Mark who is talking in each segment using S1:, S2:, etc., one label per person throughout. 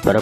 S1: bara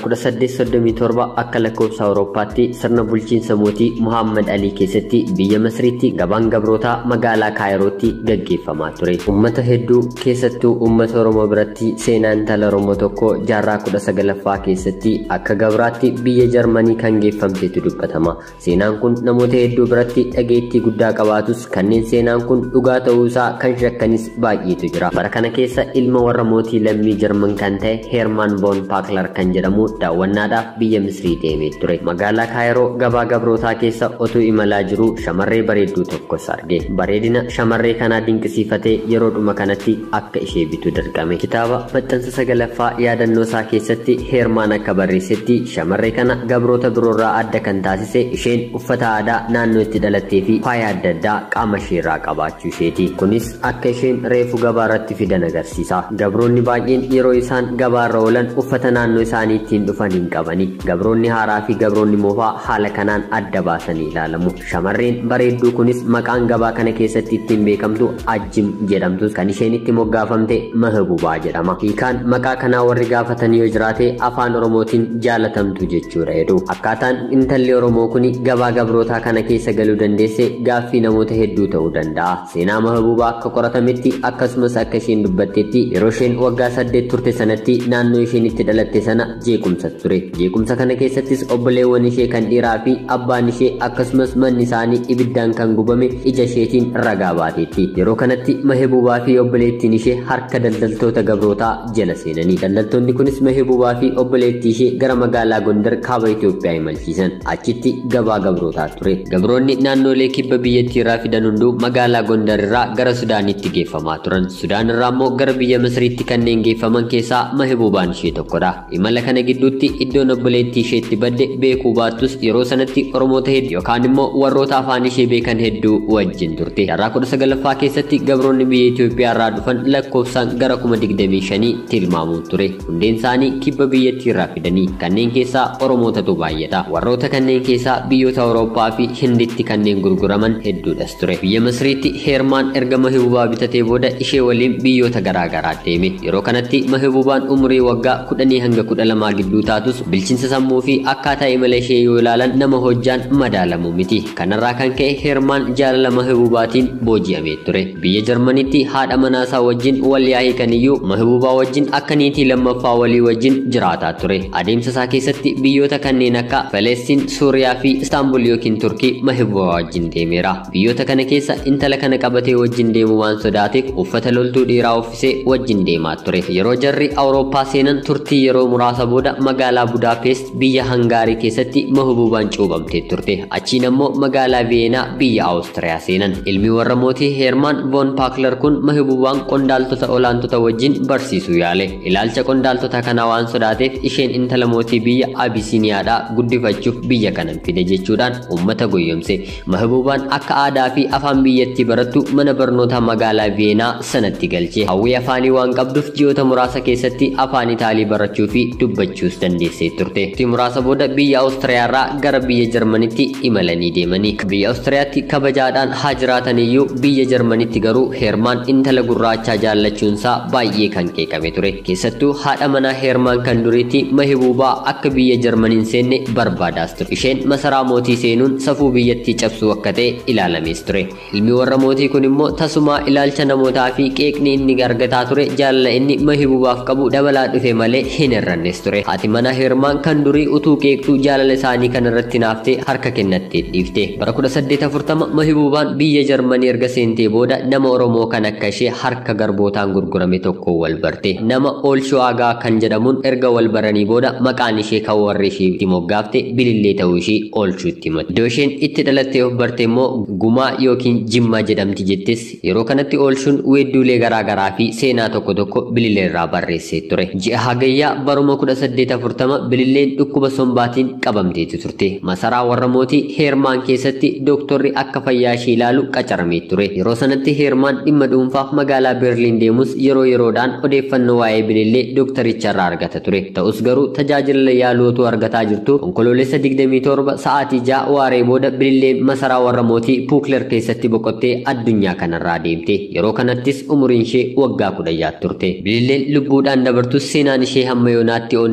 S1: 1837 akka lakkoofsa Awurooppaatti sirna bulchiinsa mootii Muhammad Alii keessatti biyya Masriitti gabaan gabrootaa magaalaa Kaayirootti gaggeeffamaa ture. Uummata hedduu keessattuu uummata Oromoo biratti seenaa intala Oromoo tokko jaarraa 19ffaa keessatti akka gabraatti biyya Jarmanii kan geeffamtetu dubbatama. Seenaan kun namoota hedduu biratti dhageettii guddaa qabaatus kanneen seenaan kun dhugaa ta'uu isaa kan shakkanis baay'eetu jira. Bara kana keessa ilma warra mootii lammii Jarman kan ta'e Heermaan Boon Paaklar kan jedhamu daawwannaadhaaf biyya Misrii deemee ture. Magaalaa Kaayiroo gabaa gabrootaa keessa otuu imalaa jiru shamarree bareedduu tokkos arge. Bareedina shamarree kanaa dinqisiifatee yeroodhuma kanatti akka ishee bitu dirqame. Kitaaba maxxansa sagalaffaa yaadannoo isaa keessatti Heermaan akka barreessetti shamarree kana gabroota biroorraa adda kan taasise isheen uffata aadaa naannoo itti dhalattee fi faaya adda addaa qaama isheerraa qabaachuu isheeti. Kunis akka isheen reefu gabaa irratti fidan agarsiisa. Gabroonni baay'een yeroo isaan gabaarra oolan uffata naannoo isaanii ittiin dhufan hin qabani. Gabroonni haaraa fi gabroonni moofaa haala kanaan adda baasanii ilaalamu. Shamarreen bareedduu kunis maqaan gabaa kana keessatti ittiin beekamtu Ajjim jedhamtus kan isheen itti moggaafamte Mahabubaa jedhama. Hiikaan maqaa kanaa warri gaafatan yoo jiraate afaan Oromootiin jaalatamtu jechuudha jedhu. Akkaataan intalli Oromoo kun gabaa gabrootaa kana keessa galuu dandeesse gaaffii namoota hedduu ta'uu danda'a. Seenaa Mahabubaa akka qoratametti akkasumas akka isheen dubbattetti yeroo isheen waggaa saddeet turte sanatti naannoo isheen itti dhalatte sana jeequmsa ture. Jeequmsa kana keessattis obboleewwan ishee kan dhiiraa fi abbaan ishee akkasumas manni isaanii ibiddaan kan gubame ija isheetiin ragaa baateetti. Yeroo kanatti Mahabubaa fi obboleettiin ishee harka daldaltoota gabrootaa jala seenanii. Daldaltoonni kunis Mahabubaa fi obboleettii ishee gara magaalaa Gondar kaaba Itoophiyaa imalchiisan. Achitti gabaa gabrootaa ture. Gabroonni naannolee kibba biyyattii irraa fidan hunduu magaalaa Gondar irraa gara Sudaanitti geeffamaa turan. Sudaan irraa immoo gara biyya Misriitti kanneen geeffaman keessaa Mahbubaan ishee tokkodha. Imala kana gidduutti iddoon obboleettii isheetti badde beekuu baattus yeroo sanatti Oromoota hedduu yookaan immoo warroota afaan ishee beekan hedduu wajjin turte. Jaarraa kudha sagalaffaa keessatti gabroonni biyya Itoophiyaa irraa dhufan lakkoofsaan gara kuma digdamii shanii tilmaamuu ture. Hundeen isaanii kibba biyyattii irraa fidanii kanneen keessaa Oromootatu baay'ata. Warroota kanneen keessaa biyyoota Awurooppaa fi Hinditti kanneen gurguraman hedduudhas ture. Biyya Misriitti Heermaan erga Mahbubaa bitatee booda ishee waliin biyyoota garaagaraa deeme. Yeroo kanatti Mahbubaan umurii waggaa kudhanii hanga kudha lamaa gidduu taatus bilchinsa sammuu fi akkaataa imala ishee yoo ilaalan nama hojjaan madaalamu miti. Kanarraa kan ka'e Heermaan jaalala Mahbubaatiin booji'amee ture. Biyya Jarmanitti haadha manaasaa wajjin wal yaa'ee kaniyyuu Mahbubaa wajjin akka niitii lammaffaa walii wajjin jiraataa ture. Adeemsa isaa keessatti biyyoota kanneen akka Faleestiin, Suuriyaa fi Istaanbul yookiin Turkii Mahbubaa wajjin deemeera. Biyyoota kana keessa intala kana qabatee wajjin deemu waan sodaateef uffata loltuu dhiiraa uffisee wajjin deemaa ture. Yeroo jarri Awurooppaa seenan turtii yeroo muraasa booda magaalaa Budaapest biyya Hangaarii keessatti Mahbubaan cuubamtee turte. Achiin ammoo magaalaa Veenaa biyya Awustiriyaa seenan. Ilmi warra mootii Heermaan Voon Paakler kun Mahbubaan qondaaltota olaantota wajjin barsiisuu yaale. Ilaalcha qondaaltota kanaa waan sodaateef isheen intala mootii biyya Abisiiniyaadhaa guddifachuuf biyya kanan fide jechuudhaan uummata goyyomse. Mahbubaan akka aadaa fi afaan biyyattii barattu mana barnootaa magaalaa Veenaa sanatti galche. Hawwii afaanii waan qabduuf ji'oota muraasa keessatti afaan Itaalii barachuu fi dubbachuus dandeessee turte. Tii muraasa booda biyya Awustiriyaarraa gara biyya Jarmanitti imalanii deemanii. Biyya Awustiriyaatti kabajaadhaan haa jiraatan iyyuu biyya Jarmanitti garuu Heermaan intala gurraachaa jaallachuunsaa baay'ee kan qeeqame ture. Keessattuu haadha manaa Heermaan kan duriitti Mahbubaa akka biyya Jarmaniin seenne barbaadaas ture. Isheen masaraa mootii seenuun safuu biyyattii cabsuu akka ta'e ilaalamees ture. Ilmi warra mootii kun immoo tasumaa ilaalcha namootaa fi qeeqni inni argataa ture jaalala inni Mahbubaaf qabu dabalaa dhufe malee hin hir'annes ture. Haati manaa Heermaan kan durii utuu qeeqtuu jaalala isaanii kan irratti naaftee harka kennattee dhiifte. Bara 1840 Mahbubaan biyya Jarmanii erga seentee booda nama Oromoo kan akka ishee harka garbootaan gurgurame tokko wal barte. Nama Oolshoo Agaa kan jedhamuun erga wal baranii booda maqaan ishee kan warri ishee itti moggaafte bilillee ta'uu ishee oolchuutti himatte. Iddoo isheen itti dhalattee of barte immoo gumaa yookiin jimmaa jedhamti jettis yeroo kanatti oolchuun weedduulee garaagaraa fi seenaa tokko tokko bilillee irraa barreessee ture. Ji'a hagayyaa baruma 1840 bililleen dhukkuba sombaatiin qabamteetu turte. Masaraa warra mootii Heermaan keessatti dooktorri akka fayyaa ishee ilaalu qacaramee ture. Yeroo sanatti Heermaan dhimma dhuunfaaf magaalaa Berliin deemus yeroo yeroodhaan odeeffannoo waa'ee bilillee dooktoricha irraa argata ture. Ta'us garuu tajaajila yaaluu otoo argataa jirtu onkoloolessa 27 sa'aatii 6 waaree booda bililleen masaraa warra mootii Puukler keessatti boqottee addunyaa kanarraa deemte. Yeroo kanattis umuriin ishee waggaa kudha jaha turte. Bililleen lubbuudhaan dabartus seenaan ishee hamma yoonaatti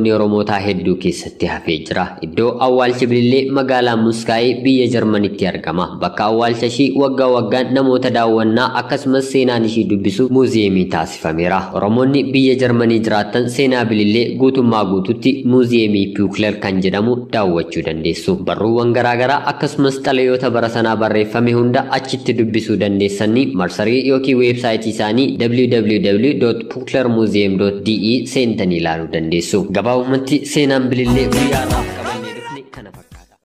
S1: namoonni Oromootaa hedduu keessatti hafee jira. Iddoo awwaalchi bilillee magaalaa Muskaayee biyya Jarmanitti argama. Bakka awwaalcha ishii waggaa waggaan namoota daawwannaa akkasumas seenaan ishii dubbisu muuziyeemii taasifameera. Oromoonni biyya Jarmanii jiraattan seenaa bilillee guutummaa guututti muuziyeemii Piwukiler kan jedhamu daawwachuu dandeessu. Barruuwwan garaagaraa akkasumas xalayoota bara sanaa barreeffame hunda achitti dubbisuu dandeessanii marsarii yookiin weebsaayitii isaanii www.puklermuseum.de seentanii ilaaluu dandeessu. Gabaabumatti seenaan bilillee guyyaarraa